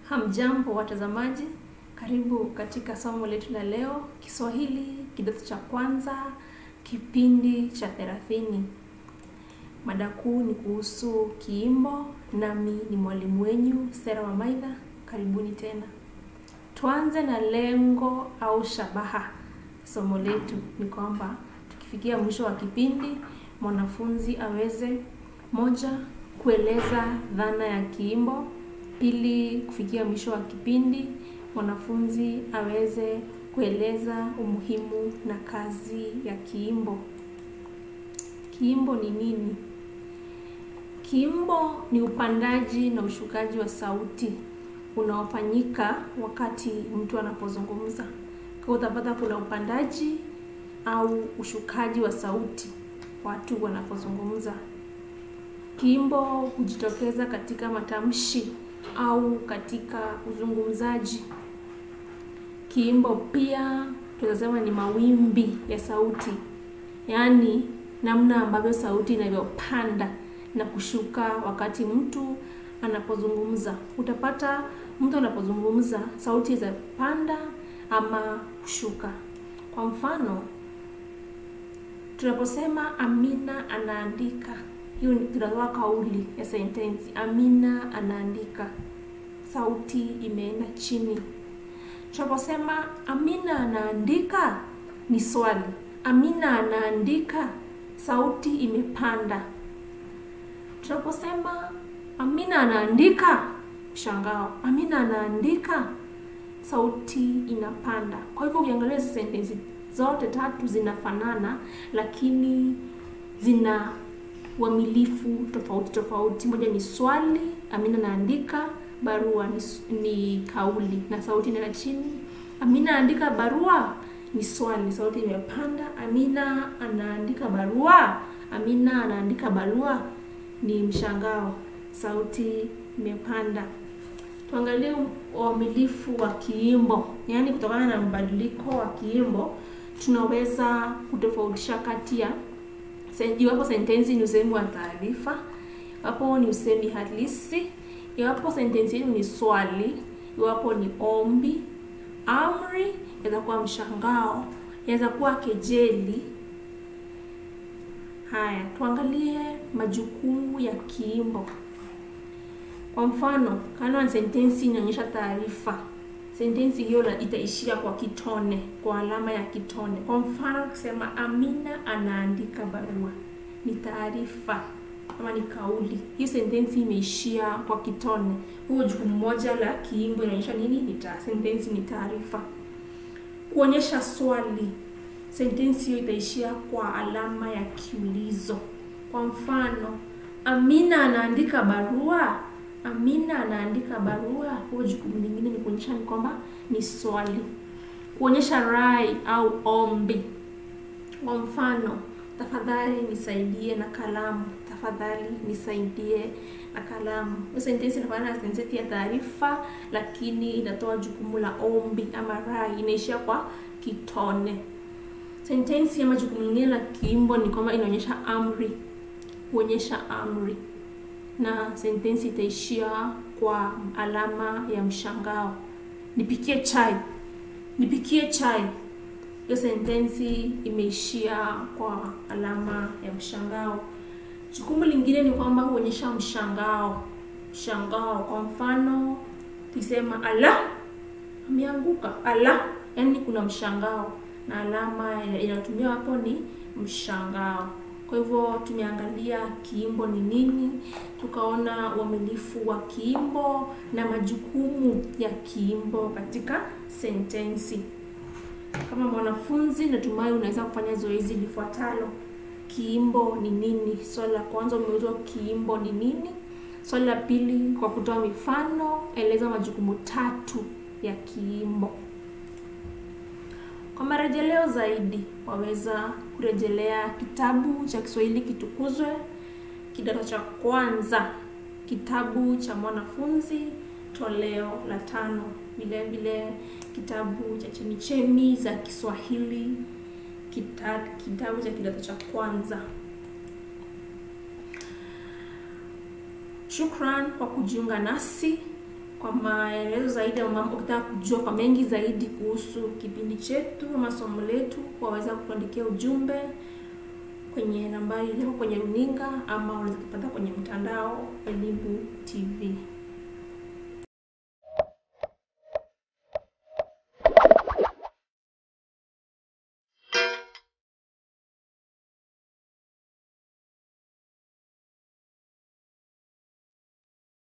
Hamjambo watazamaji, karibu katika somo letu la leo, Kiswahili kidato cha kwanza, kipindi cha thelathini. Mada kuu ni kuhusu kiimbo, nami ni mwalimu wenyu Sera Wamaitha. Karibuni tena. Tuanze na lengo au shabaha. Somo letu ni kwamba tukifikia mwisho wa kipindi, mwanafunzi aweze moja, kueleza dhana ya kiimbo Pili, kufikia mwisho wa kipindi mwanafunzi aweze kueleza umuhimu na kazi ya kiimbo. Kiimbo ni nini? Kiimbo ni upandaji na ushukaji wa sauti unaofanyika wakati mtu anapozungumza. Kwa utapata kuna upandaji au ushukaji wa sauti watu wanapozungumza. Kiimbo hujitokeza katika matamshi au katika uzungumzaji. Kiimbo pia tunasema ni mawimbi ya sauti, yaani namna ambavyo sauti inavyopanda na kushuka wakati mtu anapozungumza. Utapata mtu anapozungumza sauti za panda ama kushuka. Kwa mfano, tunaposema Amina anaandika hiyo tunatoa kauli ya sentensi. Amina anaandika, sauti imeenda chini. Tunaposema Amina anaandika, ni swali. Amina anaandika, sauti imepanda. Tunaposema Amina anaandika, mshangao. Amina anaandika, sauti inapanda. Kwa hivyo ukiangalia hizo sentensi zote tatu zinafanana, lakini zina uamilifu tofauti tofauti. Moja ni swali, Amina anaandika, barua ni, ni kauli na sauti inaenda chini. Amina anaandika barua ni swali, sauti imepanda. Amina anaandika barua, Amina anaandika barua ni mshangao, sauti imepanda. Tuangalie uamilifu wa kiimbo, yaani kutokana na mbadiliko wa kiimbo tunaweza kutofautisha kati ya iwapo sentensi ni usemi wa taarifa, iwapo ni usemi halisi, iwapo sentensi hiyo ni swali, iwapo ni ombi, amri, inaweza kuwa mshangao, inaweza kuwa kejeli. Haya, tuangalie majukumu ya kiimbo. Kwa mfano, kama sentensi inaonyesha taarifa, sentensi hiyo itaishia kwa kitone, kwa alama ya kitone. Kwa mfano, kusema Amina anaandika barua ni taarifa ama ni kauli. Hiyo sentensi imeishia kwa kitone. Huo jukumu moja la kiimbo inaonyesha nini? Ni ta sentensi ni taarifa. Kuonyesha swali, sentensi hiyo itaishia kwa alama ya kiulizo. Kwa mfano, Amina anaandika barua Amina anaandika barua. Huo jukumu lingine ni kuonyesha ni kwamba ni swali. Kuonyesha rai au ombi. Kwa mfano, tafadhali nisaidie na kalamu. Tafadhali nisaidie na kalamu. Hiyo sentensi inafanana na sentensi ya taarifa, lakini inatoa jukumu la ombi ama rai, inaishia kwa kitone. Sentensi ama jukumu lingine la kiimbo ni kwamba inaonyesha amri, kuonyesha amri na sentensi itaishia kwa alama ya mshangao. Nipikie chai, nipikie chai. Hiyo sentensi imeishia kwa alama ya mshangao. Jukumu lingine ni kwamba huonyesha mshangao, mshangao. Kwa mfano tukisema ala, ameanguka, ala, yaani kuna mshangao na alama inayotumia hapo ni mshangao. Kwa hivyo tumeangalia kiimbo ni nini, tukaona uamilifu wa kiimbo na majukumu ya kiimbo katika sentensi. Kama mwanafunzi, natumai unaweza kufanya zoezi lifuatalo. Kiimbo ni nini? Swali la kwanza umeulizwa kiimbo ni nini. Swali la pili, kwa kutoa mifano, eleza majukumu tatu ya kiimbo. Kwa marejeleo zaidi waweza kurejelea kitabu cha Kiswahili Kitukuzwe, kidato cha kwanza, kitabu cha mwanafunzi, toleo la tano. Vile vile kitabu cha chemichemi za Kiswahili, kita, kitabu cha kidato cha kwanza. Shukran kwa kujiunga nasi. Kwa maelezo zaidi au mambo ukitaka kujua kwa mengi zaidi kuhusu kipindi chetu ama somo letu, waweza kuandikia ujumbe kwenye nambari iliyoko kwenye runinga ama unaweza kupata kwenye mtandao Elimu TV.